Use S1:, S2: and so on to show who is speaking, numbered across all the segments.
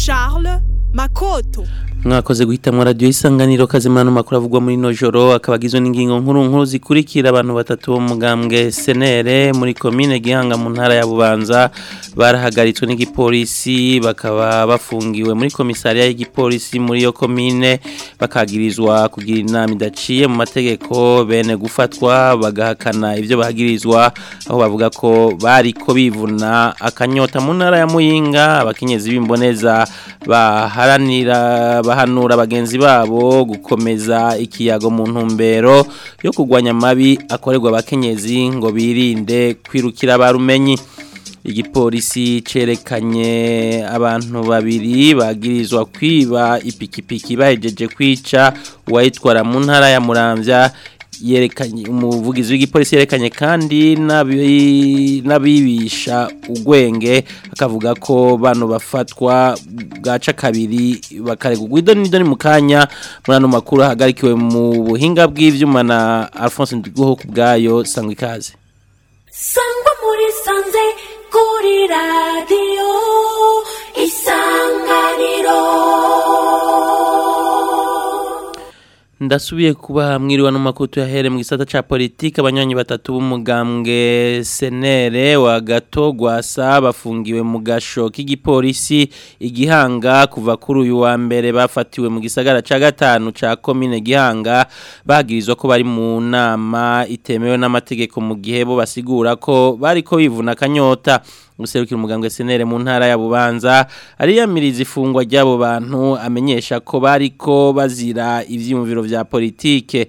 S1: Charles Makoto
S2: mwakoze guhitamwa radio isanganiro kazimana makuru avugwa muri no joro akabagizwe n'ingingo nkuru nkuru zikurikira abantu batatu bo mugambwe senere muri commune gihanga mu ntara ya Bubanza barahagaritswe n'igipolisi bakaba bafungiwe muri komisariya y'igipolisi muri yo commune bakagirizwa kugira inama idaciye mu mategeko bene gufatwa bagahakana ivyo bahagirizwa aho bavuga ko bariko bivuna akanyota mu ntara ya Muyinga abakenyezi b'imboneza baharanira bahanura bagenzi babo gukomeza ikiyago mu ntumbero yo kugwanya amabi akorerwa abakenyezi ngo birinde kwirukira barumenyi igipolisi cerekanye abantu babiri bagirizwa kwiba ipikipiki bahejeje kwica uwayitwara mu ntara ya Muramvya yerekanye umuvugizi w'igipolisi yerekanye kandi n'abibisha ugwenge akavuga ko bano bafatwa bwaca kabiri bakaregwa idoni n'idoni mu kanya muri ano makuru ahagarikiwe mu buhinga bw'ivyuma na Alphonse Ndiguho ku bwayo sangwa ikaze
S3: sangwa muri sanze kuri radiyo isanganiro
S2: ndasubiye kuba mwiriwe no makutu yahere mu gisata ca politique abanywanyi batatu b'umugambwe senere wa gato gwasa bafungiwe mu gasho k'igipolisi igihanga kuva kuri uyu wa mbere bafatiwe mu gisagara ca gatanu ca commune gihanga bagirizwa ko bari mu nama itemewe n'amategeko mu gihe bo basigura ko bariko bivuna kanyota guserukira umugambwe senere mu ntara ya Bubanza ariyamiriza ifungwa ry'abo bantu amenyesha ko bariko bazira ivyiyumviro vya politike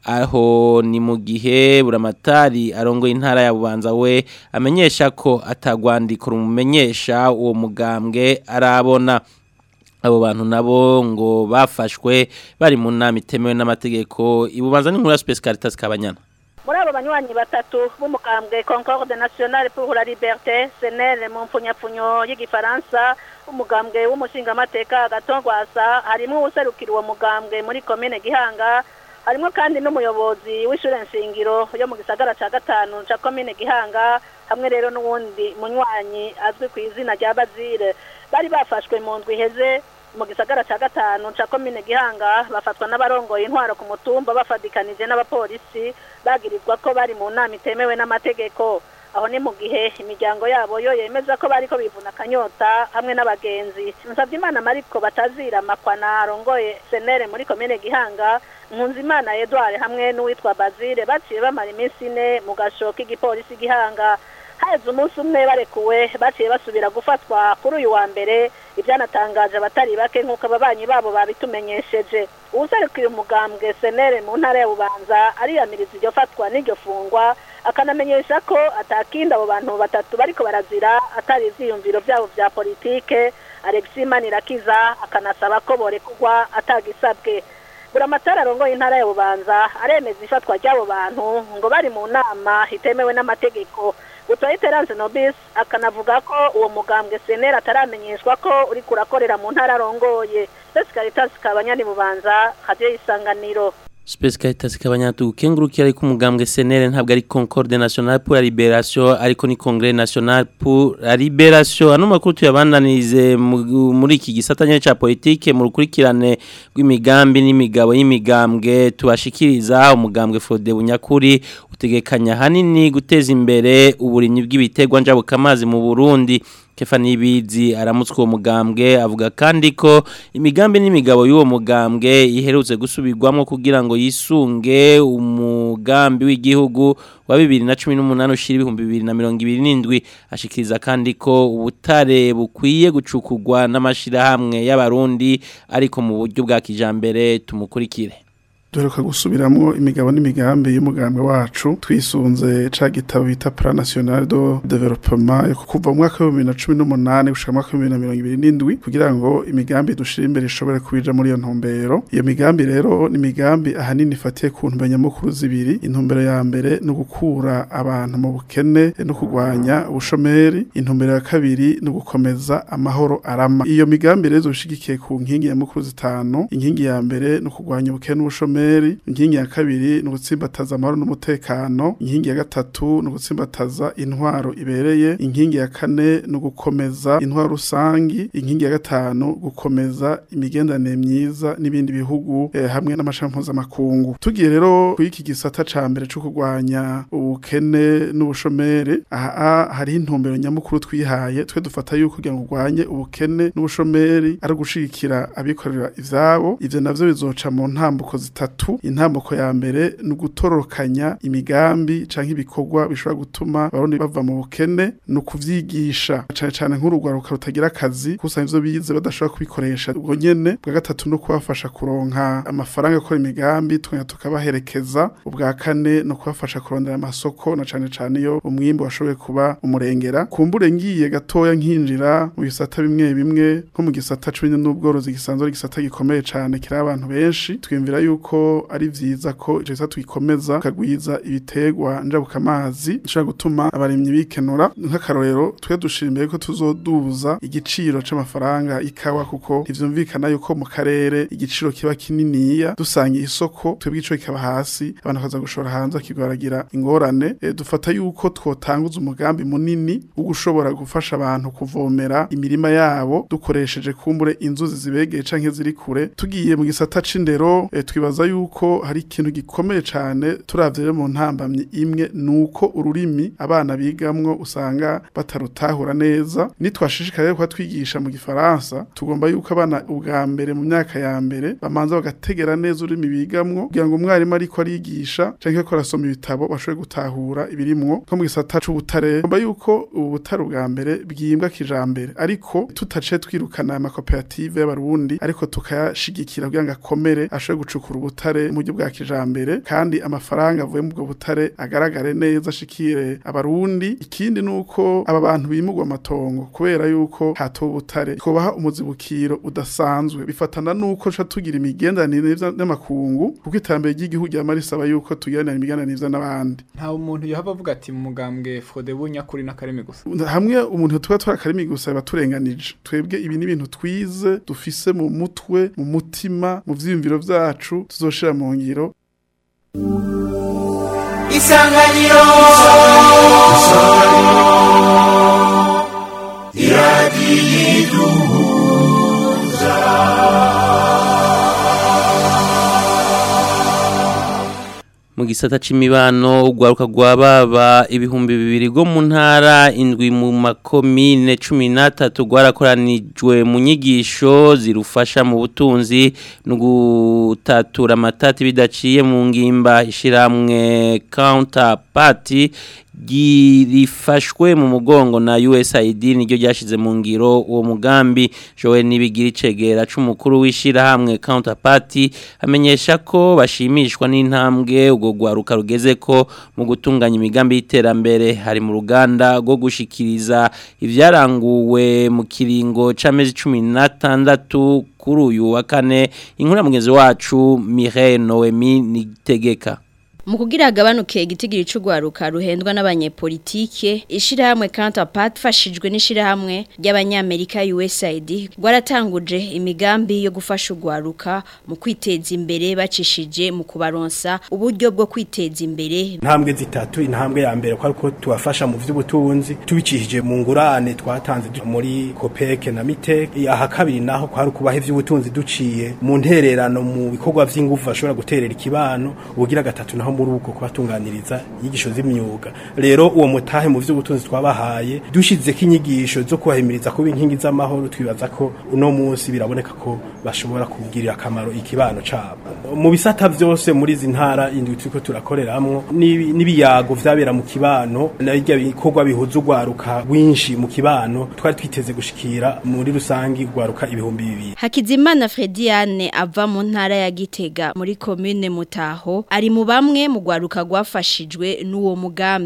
S2: aho ni mu gihe buramatari arongoye intara ya Bubanza we amenyesha ko atagwandiko rumumenyesha uwo mugambwe arabona abo bantu nabo ngo bafashwe bari mu nama itemewe n'amategeko ibubanza n'inkuru ya Space Caritas Kabanyana
S4: muri abo banywanyi batatu b'umukambwe concorde nationale pour la liberté senere mu mpfunyapfunyo y'igifaransa umugambwe w'umushingamateka agatongwasa harimo uwuserukira uwo mugambwe muri komine gihanga harimo kandi n'umuyobozi w'ishure nshingiro yo mu gisagara ca gatanu ca komine gihanga hamwe rero n'uwundi munywanyi azwi ku izina rya bazire bari bafashwe mu ndwi iheze mu gisagara ca gatanu ca komine gihanga bafatwa n'abarongoye intwaro ku mutumba bafadikanije n'abapolisi bagirizwa ko bari mu nama itemewe n'amategeko aho ni mu gihe imiryango yabo yo yemeza ko bariko bivuna akanyota hamwe n'abagenzi nsabye imana mariko batazira makwana arongoye senere muri komine gihanga nkunzimana edouard hamwe n'uwitwa bazire baciye bamara iminsi ine mu gasho k'igipolisi gihanga haheze umunsi umwe barekuwe baciye basubira gufatwa kuri uyu wa mbere ibyanatangaje abatari bake nk'uko ababanyi babo babitumenyesheje uwuserukira umugambwe senere mu ntara ya bubanza ariyamiriza iryo fatwa n'iryo fungwa akanamenyesha ko atakindi abo bantu batatu bariko barazira atari ivyiyumviro vyabo vya politike alexis manirakiza akanasaba ko borekugwa atagisabwe buramatari arongoye intara ya bubanza aremeza ifatwa ry'abo bantu ngo bari mu nama itemewe n'amategeko Gutoye Terence Nobis akanavuga ko uwo mugambwe senera ataramenyeshwa ko uri kurakorera mu ntara arongoye Space Caritas kabanyani bubanza radio isanganiro
S2: Space Caritas kabanyatu kengurukira ariko umugambwe senere ntabwo ari Concorde Nationale pour la Libération ariko ni Congrès National pour la Libération ano makuru tuyabandanirize muri iki gisatanye ca politique mu rukurikirane rw'imigambi n'imigabo y'imigambwe tubashikiriza umugambwe Frode Bunyakuri utegekanya hanini guteza imbere uburimyi bw'ibiterwa njabukamazi mu Burundi Kefa Nibizi aramutswe uwo mugambwe avuga kandi ko imigambi n'imigabo y'uwo mugambwe iherutse gusubirwamo kugira ngo yisunge umugambi w'igihugu wa 2018 ushira 2027 ashikiriza kandi ko ubutare bukwiye gucukugwa n'amashirahamwe y'abarundi ariko mu buryo bwa kijambere tumukurikire
S5: duheruka gusubiramo imigabo n'imigambi y'umugambwe wacu twisunze ca gitabo bita plan national de development kuva mu mwaka wa 2018 gushika mu mwaka wa 2027 kugira ngo imigambi dushira imbere ishobore kubija muri iyo ntumbero iyo migambi rero ni imigambi ahanini ifatiye ku ntumbero nyamukuru zibiri intumbero ya mbere no gukura abantu mu bukene no kurwanya ubushomeri intumbero ya kabiri no gukomeza amahoro arama iyo migambi rero zoshigikiye ku nkingi nyamukuru zitanu inkingi ya mbere no kurwanya ubukene n'ubushomeri ubushomeri inkingi ya kabiri ni ugutsimbataza amahoro n'umutekano inkingi ya gatatu ni ugutsimbataza intwaro ibereye inkingi ya kane ni ugukomeza intwaro rusangi inkingi ya gatanu gukomeza imigenderanire myiza n'ibindi bihugu eh, hamwe n'amashami mpuzamakungu tugiye rero kuri iki gisata ca mbere co kurwanya ubukene n'ubushomeri aha hariho intumbero nyamukuru twihaye twe dufata yuko kugira ngo urwanye ubukene n'ubushomeri ari ugushigikira abikorera ivyabo ivyo navyo bizoca mu ntambuko zitatu intambuko ya mbere ni ugutororokanya imigambi canke ibikorwa bishobora gutuma abarundi bava mu bukene ni ukuvyigisha cane cane nk'urugwaruka rutagira akazi kusanga ivyo bize badashobora kubikoresha ubwo nyene bwa gatatu no kubafasha kuronka amafaranga yo gukora imigambi tukongera tukabaherekeza ubwa kane no kubafasha kurondera amasoko na cane cane iyo umwimbu washoboye kuba umurengera kumbure ngiye gatoya nkinjira mu bisata bimwe bimwe nko mu gisata c'uburimyi n'ubworozi gisanzwe ari igisata gikomeye cane kiri abantu benshi twiyumvira yuko ari vyiza ko ico gisata tugikomeza tukagwiza ibiterwa njabukamazi bishobora gutuma abarimyi bikenura nk'akarorero twe dushira imbere ko tuzoduza igiciro c'amafaranga ikawa kuko ntivyumvikana yuko mu karere igiciro kiba kininiya dusangiye isoko twebwe ico kikaba hasi abantu bakaza gushora hanze akigwaragira ingorane e, dufata yuko twotanguza umugambi munini wo gushobora gufasha abantu kuvomera imirima yabo dukoresheje kumbure inzuzi zibegeye canke ziri kure tugiye mu gisata c'indero e, twibaza yuko hari ikintu gikomeye cane turavye rero mu ntambamye imwe nuko ururimi abana bigamwo usanga batarutahura neza nitwashishikara rero kuba twigisha mu gifaransa tugomba yuko abana ubwa mbere mu myaka ya mbere bamanza bagategera neza ururimi bigamwo kugira ngo umwarimu ariko arigisha canke ko arasoma ibitabo bashobore gutahura ibirimwo nko mu gisata c'ubutare tugomba yuko ubu butare ubwa mbere bwimbwa kijambere ariko tutace twirukana amakoperative y'abarundi ariko tukayashigikira kugira ngo akomere ashobore gucukura ubutare mu buryo bwa kijambere kandi amafaranga avuye mu bwo butare agaragare neza ashikire abarundi ikindi nuko aba bantu bimugwa amatongo kubera yuko hatowe ubutare twobaha umuzibukiro udasanzwe bifatana nuko ca tugira imigenderanire n'amakungu kuko iterambere ry'igihugu ryama risaba yuko tugiranira imigenderanire n'abandi
S6: nta umuntu yohava avuga ati mu mugambwe Frodebu nyakuri n'akarimi gusa
S5: hamwe umuntu tuba twarakarimi gusa baturenganije twebwe ibi ni ibintu twize dufise mu mutwe mu mutima mu vyiyumviro vyacu tuzoshira mu ngiro
S7: isanganiro
S2: mu gisata c'imibano ugwaruka gwababa ibihumbi bibiri go mu ntara indwi mu makomine 13 gwarakoranijwe mu nyigisho zirufasha mu butunzi no gutatura amatati bidaciye mu ngimba ishiramwe counterparty girifashwe mu mugongo na USAID niryo ryashize mu ngiro uwo mugambi Joel Nibigira icegera c'umukuru wishira hamwe counterparty amenyesha ko bashimishwa n'intambwe ubwo gwaruka rugeze ko mu gutunganya imigambi y'iterambere hari mu ruganda rwo gushikiriza ivyaranguwe mu kiringo c'amezi 16 kuri uyu wa kane inkuru mugenzi wacu Mireille Noemi Nitegeka
S8: mu kugira agabanuke igitigiri c'ugwaruka ruhendwa n'abanyepolitike ishirahamwe Counterpart fashijwe n'ishirahamwe ry'abanyamerika USAID rwaratanguje imigambi yo gufasha ugwaruka mu kwiteza imbere bacishije mu kubaronsa uburyo bwo kwiteza imbere
S9: intambwe zitatu intambwe ya mbere kwari ko tubafasha mu vy'ubutunzi tubicishije mu ngurane twatanze muri COPEC na MITEC aha kabiri naho kwari kubaha ivy'ubutunzi duciye mu ntererano mu bikorwa vy'ingufu bashobora guterera ikibano ubugira gatatu naho muri uko kubatunganiriza inyigisho z'imyuga rero uwo mutahe mu vy'ubutunzi twabahaye dushizeko inyigisho zo kubahimiriza kuba inkingi z'amahoro twibaza ko uno munsi biraboneka ko bashobora kubwirira akamaro ikibano cabo mu bisata vyose muri izi ntara indwi turiko turakoreramwo n'ibiyago vyabera mu kibano n'irya bikorwa bihuza urwaruka rwinshi mu kibano twari twiteze gushikira muri rusangi urwaruka ibihumbi bibiri
S8: Hakizimana Frediane ava mu ntara ya Gitega muri commune Mutaho ari mu bamwe mu gwaruka gwafashijwe n'uwo mugambi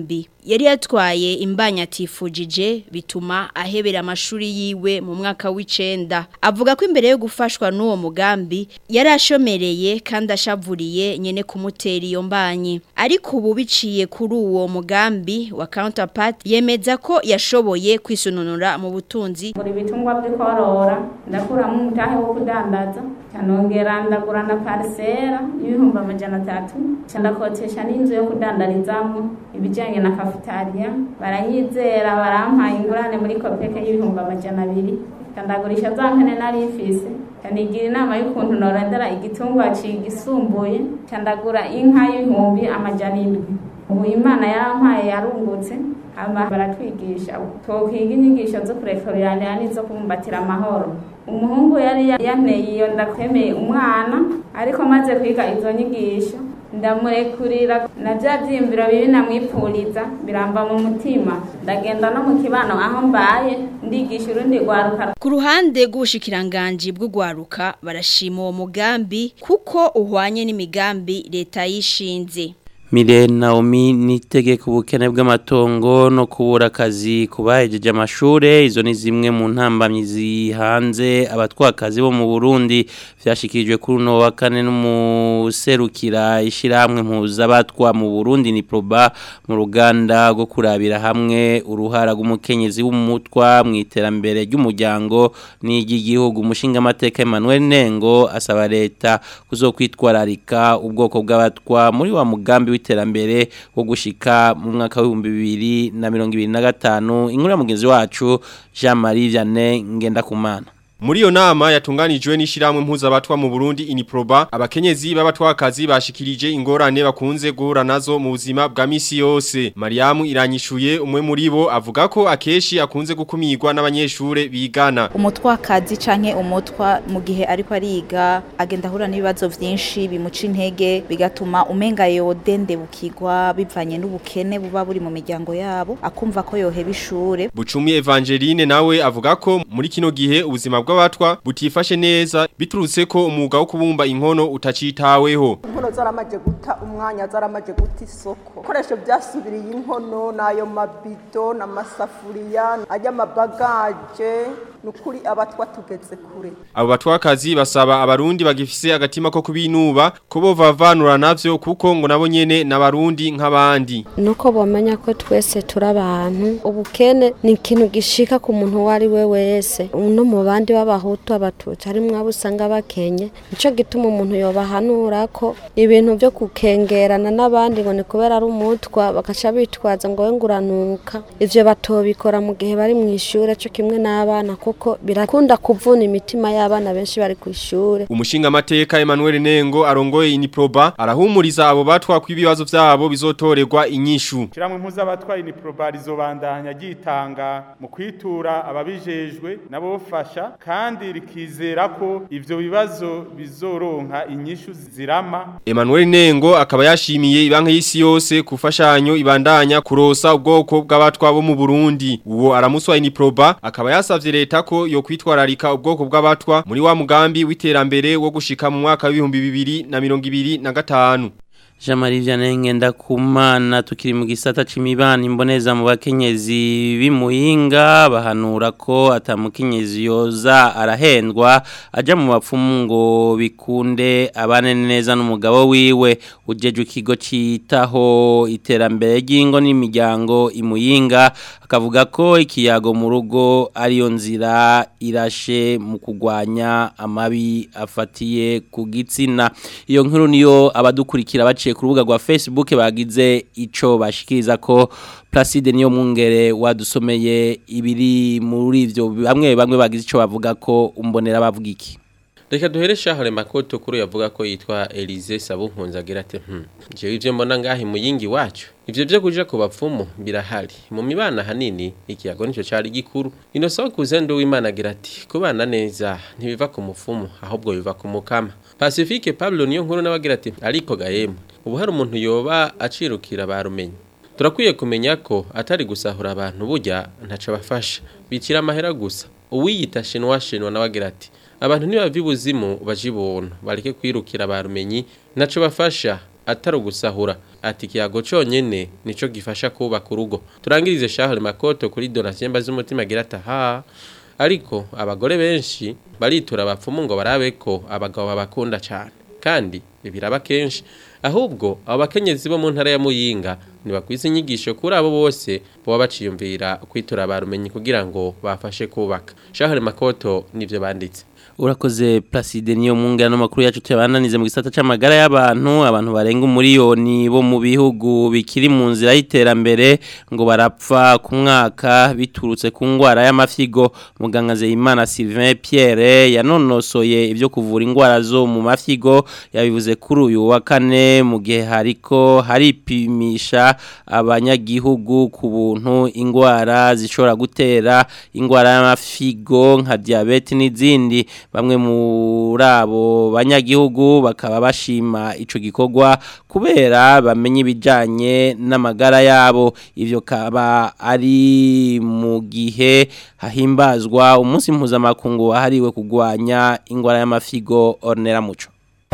S8: yari yatwaye imbanya atifujije bituma ahebera amashuri yiwe mu mwaka w'icenda avuga ko imbere yo gufashwa n'uwo mugambi yari ashomereye kandi ashavuriye nyene kumutera iyo mbanyi ariko ubu biciye kuri uwo mugambi wa counterpart yemeza ko yashoboye kwisununura mu butunzi
S7: ngura ibitungwa by'korora ndakuramo umutahe wo kudandaza canongera ndagura na parisera y'ibihumbi amajana atatu ca ndakotesha n'inzu yo kudandarizamwo ibijanye na kafitariya baranyizera barampaye ingurane muri kopeke y'ibihumbi amajana abiri kandagurisha za mpene nari mfise kanigira inama y'ukuntu norendera igitungwa cigisumbuye candagura inka y'ibihumbi amajana indwi ubu imana yarampaye yarungutse hama baratwigisha twokwiga inyigisho zo kurekurira n'izo kubumbatira amahoro umuhungu yari yanteye iyo ndakwemeye umwana ariko maze kwiga izo nyigisho ndamurekurira na bya byimbiro bibi namwipfuriza biramba mu mutima ndagenda no mu kibano aho mbaye ndigisha urundi rwaruka
S8: ku ruhande rw'ubushikiranganji bw'ugwaruka barashima uwo mugambi kuko uhwanye n'imigambi leta yishinze
S2: Mire Naomi nitegeka ubukene bw'amatongo no kubura akazi kubahejeje amashure izo ni zimwe mu ntambamyi zihanze abatwakazi bo mu Burundi vyashikirijwe kuri uno wa kane n'umuserukira ishiramwe mpuza batwa mu Burundi ni Proba mu ruganda rwo kurabira hamwe uruhara rw'umukenyezi w'umutwa mu iterambere ry'umuryango n'iry'igihugu umushinga amateka Emmanuel Nengo asaba leta kuzokwitwararika ubwoko bw'abatwa muri wa mugambi w'iterambere wo gushika mu mwaka w'ibihumbi bibiri na mirongo ibiri na gatanu inkuru ya mugenzi wacu Jean Marie Vianney Ngendakumana
S10: Muri iyo nama yatunganijwe n'ishiramwe mpuzabatwa mu Burundi Iniproba abakenyezi b'abatwakazi bashikirije ingorane bakunze guhura nazo mu buzima bwa misi yose Mariamu iranyishuye umwe muri bo avuga ko akeshi akunze gukumirwa n'abanyeshure bigana
S11: umutwakazi canke umutwa mu gihe ariko ariga agenda ahura n'ibibazo vyinshi bimuca intege bigatuma umenga yodende bukigwa bivanye n'ubukene buba buri mu miryango yabo akumva ko yoheba ishure
S10: Bucumi Evangeline nawe avuga ko muri kino gihe ubuzima bw'abatwa butifashe neza biturutse ko umwuga wo kubumba inkono utacitaweho
S12: inkono zaramaje guta umwanya zaramaje guta isoko ibikoresho byasubiriye inkono n'ayo mabido n'amasafuriya ay'amabagaje ni ukuri abatwa tugeze kure
S10: abo batwakazi basaba abarundi bagifise agatima ko kubinuba ko bovavanura navyo kuko ngo nabo nyene n'abarundi nk'abandi
S13: nuko bomenya ko twese turi abantu ubukene ni ikintu gishika ku muntu uwo ari we wese no mu bandi b'abahutu abatutsi harimwo abo usanga bakenye nico gituma umuntu yobahanura ko ibintu byo kukengerana n'abandi ngo ni kubera ari umutwa bagaca bitwaza ngo we nguranuka ivyo batobikora mu gihe bari mu ishure cyo kimwe n'abana kuko birakunda kuvuna imitima y'abana benshi bari ku ishure
S10: umushinga amateka Emmanuel Nengo arongoye Iniproba arahumuriza abo batwa kw'ibibazo vyabo bizotorerwa inyishu
S14: Shiramwe mpuzabatwa Iniproba rizobandanya gitanga mu kwitura ababijejwe nabo fasha kandi rikizera ko ivyo bibazo bizoronka inyishu zirama
S10: Emmanuel Nengo akaba yashimiye ibanka y'isi yose kufashanyo ibandanya kurosa ubwoko bw'abatwa bo mu Burundi uwo aramuswa Iniproba akaba yasavye leta ko yo kwitwararika ubwoko bw'abatwa muri wa mugambi w'iterambere wo gushika mu mwaka w'ibihumbi bibiri na mirongo ibiri na gatanu
S2: Jean Marie Vianney Ngendakumana tukiri mu gisata c'imibano imboneza mu bakenyezi bimuhinga bahanura ko atamukenyezi yoza arahendwa aja mu bapfumu ngo bikunde abane neza n'umugabo wiwe ujeje ikigo citaho iterambere ry'ingo n'imiryango imuyinga akavuga ko ikiyago mu rugo ariyo nzira irashe mu kugwanya amabi afatiye ku gitsina iyo nkuru niyo abadukurikira baciye ku rubuga rwa Facebook bagize ico bashikiriza ko Placide niyo mwungere wadusomeye ibiri muri ivyo bamwe bamwe bagize ico bavuga ko umbonera bavuga iki
S15: Reka duhere shahare makoto kuri yavuga ko yitwa Elize Sabunkunza agira ati hmm je ivyo mbona ngahi muyingi wacu ivyo byo kuja ku bapfumu birahari mu mibana hanini ikiyago nico cari gikuru inosaho kuzendo w'Imana agira ati kubana neza ntibiva ku mupfumu ahubwo biva ku mukama Pacifique Pablo niyo nkuru nabagira ati ariko gahemu ubu hari umuntu yoba acirukira barumenye turakwiye kumenya ko atari gusahura abantu burya ntaco bafasha bikira amahera gusa uwiyita shinwa shinwa nabagira ati abantu ntibava ibuzimu baje ibuntu bareke kwirukira barumenyi ntaco bafasha atari ugusahura ati ikiyago cyonyine nicyo gifasha kubaka urugo turangirize shahure makoto kuri donatien z'umutima agira ati aha ariko abagore benshi baritura abapfumu ngo barabe ko abagabo babakunda cyane kandi biraba kenshi ahubwo abo bakenyezi bo mu ntara ya muyinga ntibakwiza inyigisho kuri abo bose baba baciyumvira kwitura barumenyi kugira ngo bafashe kubaka shahure makoto nibyo banditse
S2: urakoze Placide niyo mungana makuru yacu tuyabananize mu gisata c'amagara y'abantu abantu barenga umuriyoni bo mu bihugu bikiri mu nzira y'iterambere ngo barapfa ku mwaka biturutse ku ngwara y'amafyigo muganga Zeyimana Sylvain Pierre yanonosoye ibyo kuvura ingwara zo mu mafyigo yabivuze kuri uyu wa kane mu gihe hariko haripimisha abanyagihugu ku buntu ingwara zishobora gutera ingwara y'amafyigo nka diabete n'izindi bamwe muri abo banyagihugu bakaba bashima ico gikorwa kubera bamenye ibijanye n'amagara yabo ivyo kaba ari mu gihe hahimbazwa umunsi mpuzamakungu wahariwe kugwanya ingwara y'amafigo ornera muco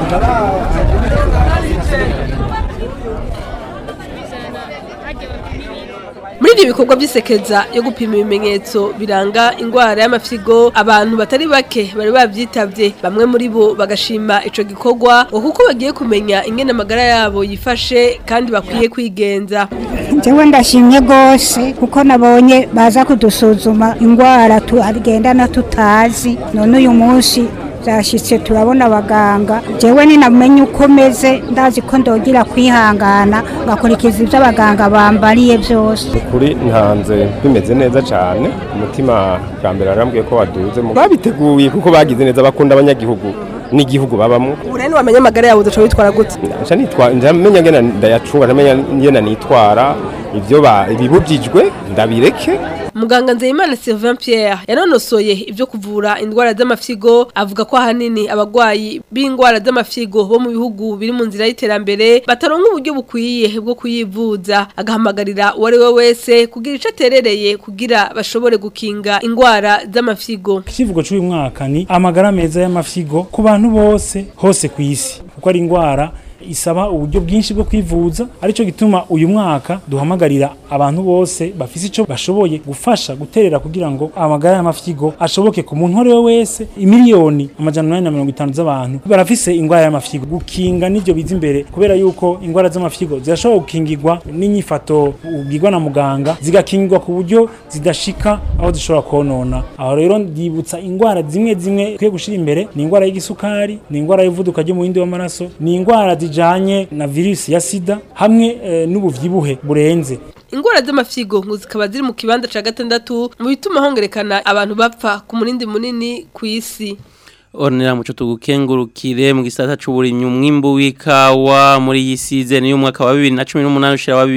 S16: muri ibyo bikorwa by'isekeza yo gupima ibimenyetso biranga indwara y'amafyigo abantu batari bake bari babyitabye bamwe muri bo bagashima ico gikorwa ngo kuko bagiye kumenya ingene amagara yabo yifashe kandi bakwiye kwigenza
S17: njyewe ndashimye rwose kuko nabonye baza kudusuzuma indwara tugendana tutazi none uyu munsi byashyitse turabona abaganga njyewe ninamenye uko meze ndazi ko ndogira kwihangana ngakurikiza ibyo abaganga bambariye byose
S18: kuri ntanze bimeze neza cyane umutima bwa mbere arambwiye ko waduze babiteguye kuko bagize neza bakunda abanyagihugu n'igihugu babamo
S16: ubu rero wamenya amagara yawe udaca witwara gute
S18: nca nitwa njamenya ngena ndayacunga njamenya ngena nitwara ibyo ba ibibujijwe ndabireke
S16: muganga nzeyimana sylvain pierre yanonosoye ibyo kuvura indwara z'amafyigo avuga ko ahanini abagwayi b'indwara z'amafyigo bo mu bihugu biri mu nzira y'iterambere bataronka uburyo bukwiye bwo kuyivuza agahamagarira uwo ari we wese kugira icyo aterereye kugira bashobore gukinga indwara z'amafyigo
S19: ikivugo cy'uyu mwaka ni amagara meza y'amafyigo ku bantu bose hose ku isi kuko ari indwara isaba uburyo bwinshi bwo kwivuza aricyo gituma uyu mwaka duhamagarira abantu bose bafise icyo bashoboye gufasha guterera kugira ngo amagara y'amafyigo ashoboke ku muntu uwo wese imiliyoni amajana umunani na mirongo itanu z'abantu barafise indwara y'amafyigo gukinga n'ibyo biza imbere kubera yuko indwara z'amafyigo zirashobora gukingirwa n'inyifato ubwirwa na muganga zigakingirwa ku buryo zidashika aho zishobora konona aho rero ndibutsa indwara zimwe zimwe kwiye gushyira imbere ni indwara y'igisukari ni indwara y'uvuduka ry'umuhindi w'amaraso ni indwara zijanye na virusi ya sida hamwe e, n'ubuvyibuhe burenze
S16: ingwara z'amafyigo ngo zikaba ziri mu kibanza ca gatandatu mu bituma hongerekana abantu bapfa ku munindi munini ku isi
S2: Ornera muco tugukengurukire mu gisata c'uburimyi umwimbu w'ikawa muri iyi season y'umwaka wa 2018 ushira wa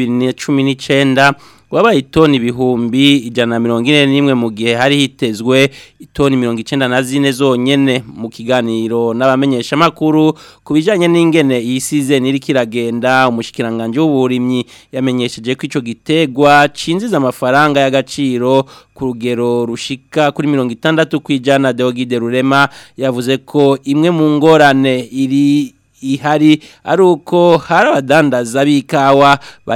S2: 2019 wabaye itoni ibihumbi ijana na mirongo ine n'imwe mu gihe hari hitezwe itoni mirongo icyenda na zine zonyine mu kiganiro n'abamenyeshamakuru ku bijyanye n'ingene iyi sizeni iri kiragenda umushyikiranganje w'uburimyi yamenyesheje ko icyo gitegwa cinjiza amafaranga y'agaciro ku rugero rushika kuri mirongo itandatu ku ijana deogide rurema yavuze ko imwe mu ngorane iri ihari ari uko hari abadandaza b'ikawa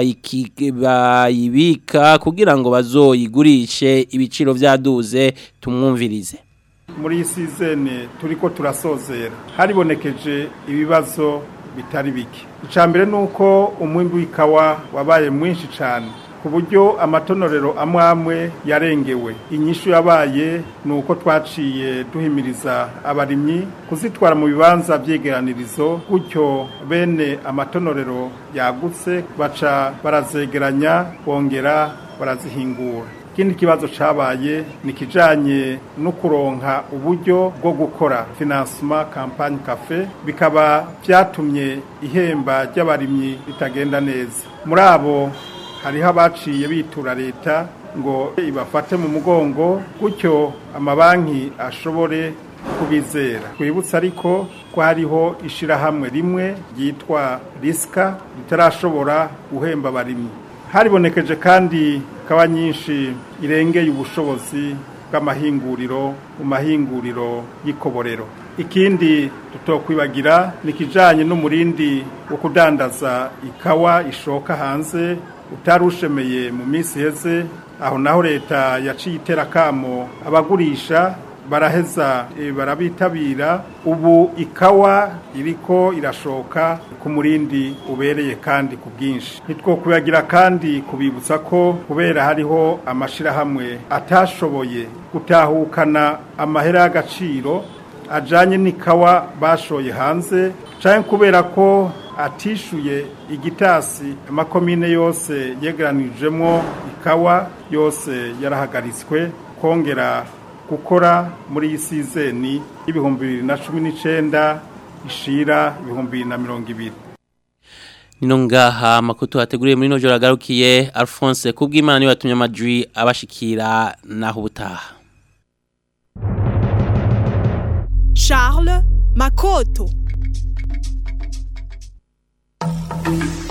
S2: bayibika kugira ngo bazoyigurishe ibiciro byaduze tumwumvirize
S14: muri iyi sizene turi ko turasozera haribonekeje ibibazo bitari bike icya mbere ni uko umwimbi w'ikawa wabaye mwinshi cyane ku buryo amatonorero amwe amwe yarengewe inyishu yabaye ni uko twaciye duhimiriza abarimyi kuzitwara mu bibanza byegeranirizo gutyo bene amatonorero yagutse baca barazegeranya bongera barazihingura ikindi kibazo cyabaye ni ikijyanye no kuronka uburyo bwo gukora finansima kampani kafe bikaba byatumye ihemba ry'abarimyi ritagenda neza muri abo hariho abaciye bitura leta ngo ibafate mu mugongo gutyo amabanki ashobore kubizera twibutse ariko ko hariho ishyirahamwe rimwe ryitwa risika ritarashobora guhemba abarimyi haribonekeje kandi kaba nyinshi irengeye ubushobozi bw'amahinguriro mu mahinguriro y'ikoborero ikindi tutokwibagira ni kijanye n'umurindi wo kudandaza ikawa ishoka hanze utarushemeye mu minsi heze aho naho leta yaciye iterakamo abagurisha baraheza e, barabitabira ubu ikawa iriko irashoka ku murindi ubereye kandi ku bwinshi ntitwokwibagira kandi kubibutsa ko kubera hariho amashirahamwe atashoboye gutahukana amahera y'agaciro ajanye n'ikawa bashoye hanze canke kubera ko atishuye igitasi amakomine yose yegeranijemwo ikawa yose yarahagaritswe kongera gukora muri iyi sizeni y'ibihumbi bibiri na cumi n'icenda ishira ibihumbi bibiri na mirongo ibiri
S2: Nino ngaha makutu hateguriye muri nojoro agarukiye Alphonse kubw'Imana niwe yatumye amajwi abashikira naho ubutaha
S1: Charles Makoto
S3: Thank you.